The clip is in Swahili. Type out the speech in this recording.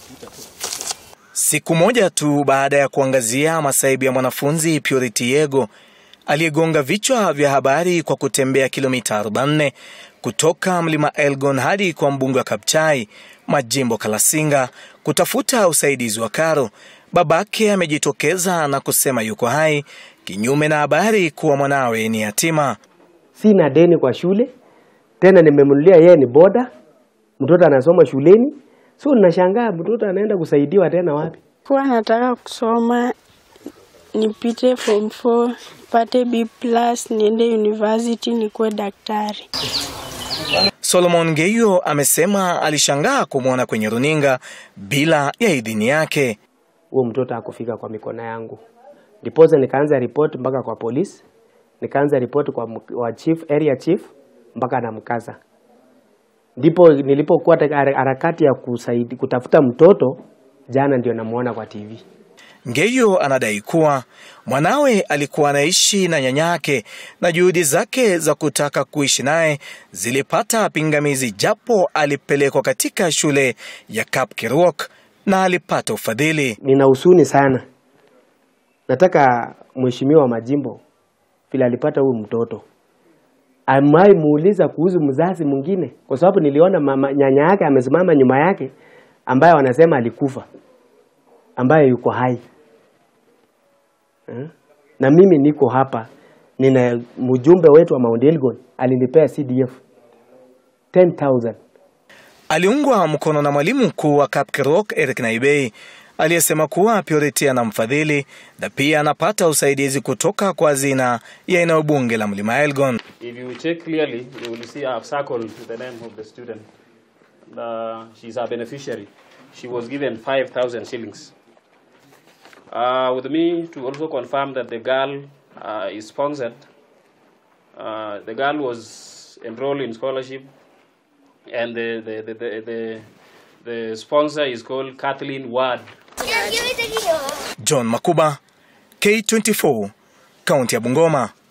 Siku moja tu baada ya kuangazia masaibu ya mwanafunzi Purity Yego aliyegonga vichwa vya habari kwa kutembea kilomita 44 kutoka mlima Elgon hadi kwa mbunge wa Kapchai Majimbo Kalasinga kutafuta usaidizi wa karo, babake amejitokeza na kusema yuko hai, kinyume na habari kuwa mwanawe ni yatima. Sina deni kwa shule tena, nimemnulia yeye ni boda, mtoto anasoma shuleni, so ninashangaa mtoto anaenda kusaidiwa tena wapi? Kuwa nataka kusoma nipite form 4 pate B plus niende university nikuwe daktari. Solomon Ngeyo amesema alishangaa kumwona kwenye runinga bila ya idhini yake. Huo mtoto hakufika kwa mikono yangu, ndiposa nikaanza ripoti mpaka kwa polisi, nikaanza ripoti kwa mk- wa chief, area chief mpaka namkaza. Ndipo nilipokuwa katika hara- harakati ya kusaidi, kutafuta mtoto, jana ndio namuona kwa TV. Ngeyo anadai kuwa mwanawe alikuwa anaishi na nyanyake na juhudi zake za kutaka kuishi naye zilipata pingamizi, japo alipelekwa katika shule ya Kapkirwok na alipata ufadhili. Nina husuni sana, nataka mheshimiwa wa majimbo vile alipata huyu mtoto amai muuliza kuhusu mzazi mwingine, kwa sababu niliona mama nyanya yake amesimama nyuma yake, ambaye wanasema alikufa, ambaye yuko hai eh? Na mimi niko hapa, nina mjumbe wetu wa Mount Elgon alinipea CDF 10000 Aliungwa mkono na mwalimu mkuu wa Kapkirwok Eric Naibei aliyesema kuwa Purity anamfadhili na pia anapata usaidizi kutoka kwa hazina ya eneo bunge la Mlima Elgon. If you check clearly, you will see I've circled the name of the student. Uh, she's a beneficiary. She was given 5,000 shillings. Uh, with me to also confirm that the girl uh, is sponsored. Uh, the girl was enrolled in scholarship, and the the, the, the, the, the sponsor is called Kathleen Ward. John Makuba, K24, kaunti ya Bungoma.